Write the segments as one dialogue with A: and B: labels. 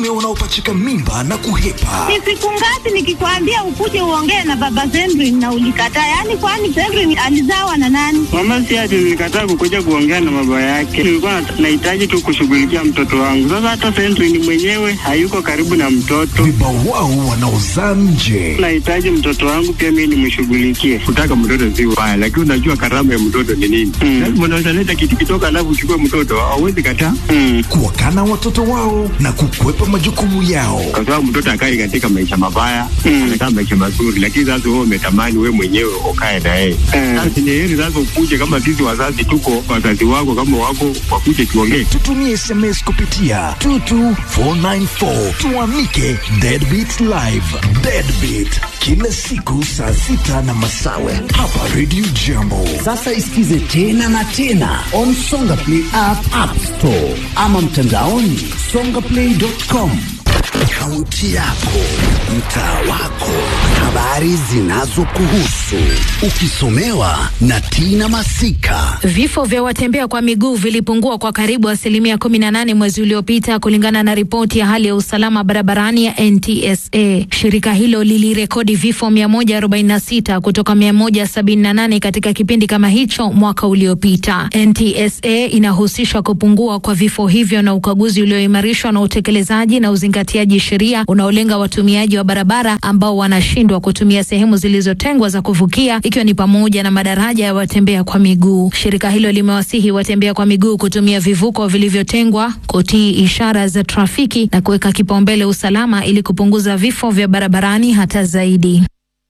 A: unaopachika mimba na kuhepa.
B: Ni siku ngapi nikikwambia ukuje uongee na baba Zendrin na ulikataa? Yaani kwani Zendrin alizawa na nani?
C: Mama si ati nilikataa kukuja kuongea na baba yake, nilikuwa nahitaji tu kushughulikia mtoto wangu. Sasa hata Zendrin mwenyewe hayuko karibu na mtoto,
A: Vibawao wanaozaa nje.
C: nahitaji mtoto wangu pia mimi nimshughulikie.
D: kutaka mtoto si ubaya, lakini unajua karama ya mtoto ni nini?
C: Mm.
D: Lazima unaweza leta kitu kidogo, alafu uchukue mtoto, hauwezi kataa,
C: Mm.
A: Kuwakana watoto wao na kukwepa majukumu yao.
D: kwa sababu mtoto akai katika maisha mabaya,
C: Mm.
D: anakaa maisha mazuri, lakini sasa wewe umetamani wewe mwenyewe ukae na yeye.
C: Mm.
D: Sasa ni heri sasa ukuje, kama sisi wazazi tuko, wazazi wako kama wako, wakuje tuongee.
A: Tutumie SMS kupitia 22494 tuamike Deadbeat Live. Deadbeat kila siku saa sita na masawe hapa Radio Jambo.
E: Sasa isikize tena na tena on Songa Play app, app store ama mtandaoni songaplay.com. Kaunti yako, mtaa wako, habari zinazokuhusu, ukisomewa na Tina Masika.
F: Vifo vya watembea kwa miguu vilipungua kwa karibu asilimia 18 mwezi uliopita kulingana na ripoti ya hali ya usalama barabarani ya NTSA. Shirika hilo lilirekodi vifo 146 kutoka 178 katika kipindi kama hicho mwaka uliopita. NTSA inahusisha kupungua kwa vifo hivyo na ukaguzi ulioimarishwa na utekelezaji na uzingatiaji sheria unaolenga watumiaji wa barabara ambao wanashindwa kutumia sehemu zilizotengwa za kuvukia ikiwa ni pamoja na madaraja ya watembea kwa miguu. Shirika hilo limewasihi watembea kwa miguu kutumia vivuko vilivyotengwa, kutii ishara za trafiki na kuweka kipaumbele usalama ili kupunguza vifo vya barabarani hata zaidi.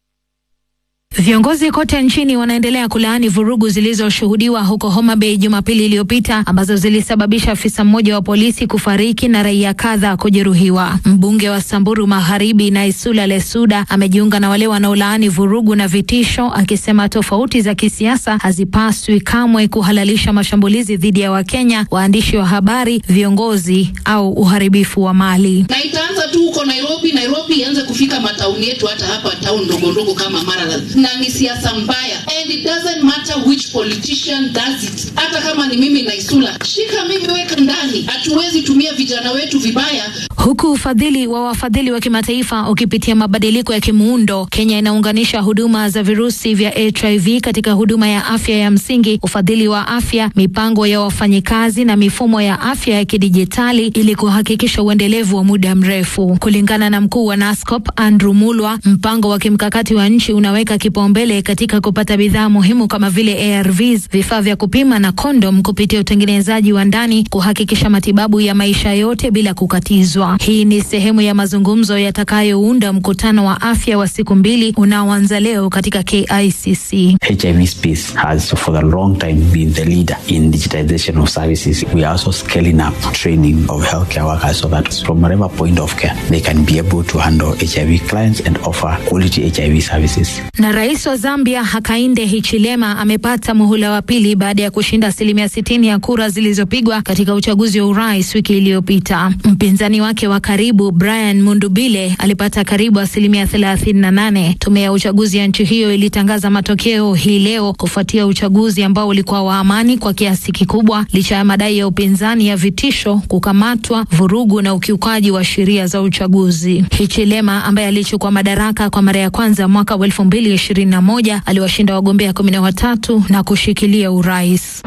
F: Viongozi kote nchini wanaendelea kulaani vurugu zilizoshuhudiwa huko Homa Bay Jumapili iliyopita ambazo zilisababisha afisa mmoja wa polisi kufariki na raia kadhaa kujeruhiwa. Mbunge wa Samburu Magharibi Naisula Lesuda amejiunga na wale wanaolaani vurugu na vitisho, akisema tofauti za kisiasa hazipaswi kamwe kuhalalisha mashambulizi dhidi ya Wakenya, waandishi wa habari, viongozi au uharibifu wa mali.
G: na itaanza tu huko Nairobi. Nairobi ianze kufika matauni yetu, hata hapa town ndogo ndogo kama Maralal, na ni siasa mbaya, and it doesn't matter which politician does it. Hata kama ni mimi Naisula, shika mimi, weka ndani. Hatuwezi tumia vijana wetu vibaya.
F: Huku ufadhili wa wafadhili wa kimataifa ukipitia mabadiliko ya kimuundo, Kenya inaunganisha huduma za virusi vya HIV katika huduma ya afya ya msingi, ufadhili wa afya, mipango ya wafanyikazi na mifumo ya afya ya kidijitali ili kuhakikisha uendelevu wa muda mrefu. Kulingana na mkuu wa NASCOP Andrew Mulwa, mpango wa kimkakati wa nchi unaweka kipaumbele katika kupata bidhaa muhimu kama vile ARVs, vifaa vya kupima na kondom kupitia utengenezaji wa ndani, kuhakikisha matibabu ya maisha yote bila kukatizwa. Hii ni sehemu ya mazungumzo yatakayounda mkutano wa afya wa siku mbili unaoanza leo katika KICC.
H: HIV space has for a long time been the leader in digitization of services. We are also scaling up training of healthcare workers so that from whatever point of care they can be able to handle HIV clients and offer quality HIV services.
F: Na rais wa Zambia Hakainde Hichilema amepata muhula wa pili baada ya kushinda asilimia sitini ya kura zilizopigwa katika uchaguzi wa urais wiki iliyopita. Mpinzani wake wa karibu Brian Mundubile alipata karibu asilimia thelathini na nane. Tume ya uchaguzi ya nchi hiyo ilitangaza matokeo hii leo kufuatia uchaguzi ambao ulikuwa wa amani kwa kiasi kikubwa, licha ya madai ya upinzani ya vitisho, kukamatwa, vurugu na ukiukaji wa sheria za uchaguzi. Hichilema ambaye alichukua madaraka kwa mara ya kwanza mwaka wa elfu mbili ishirini na moja aliwashinda wagombea kumi na watatu na kushikilia urais.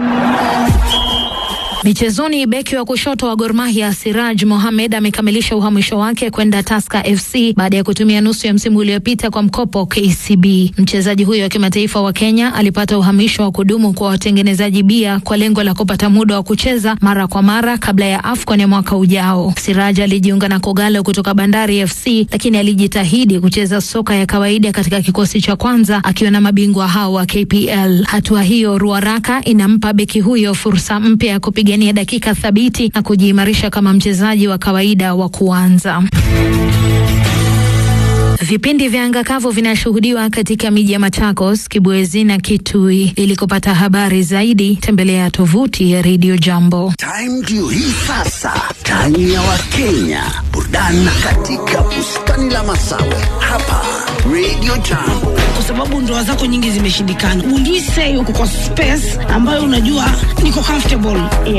F: Michezoni, beki wa kushoto wa Gor Mahia Siraj Mohamed amekamilisha uhamisho wake kwenda Tusker FC baada ya kutumia nusu ya msimu uliopita kwa mkopo KCB. Mchezaji huyo wa kimataifa wa Kenya alipata uhamisho wa kudumu kwa watengenezaji bia kwa lengo la kupata muda wa kucheza mara kwa mara kabla ya AFCON ya mwaka ujao. Siraj alijiunga na Kogalo kutoka Bandari FC, lakini alijitahidi kucheza soka ya kawaida katika kikosi cha kwanza akiwa na mabingwa hao wa KPL. Hatua hiyo Ruaraka inampa beki huyo fursa mpya ya kupiga kupigania dakika thabiti na kujiimarisha kama mchezaji wa kawaida wa kuanza. Vipindi vya anga kavu vinashuhudiwa katika miji ya Machakos, Kibwezi na Kitui. Ili kupata habari zaidi, tembelea tovuti ya Radio Jambo.
E: Time ndio hii sasa, time ya Wakenya, burudani katika bustani la Masawe hapa Radio Jambo.
I: kwa sababu ndoa zako nyingi zimeshindikana. Would we say uko kwa space ambayo unajua niko comfortable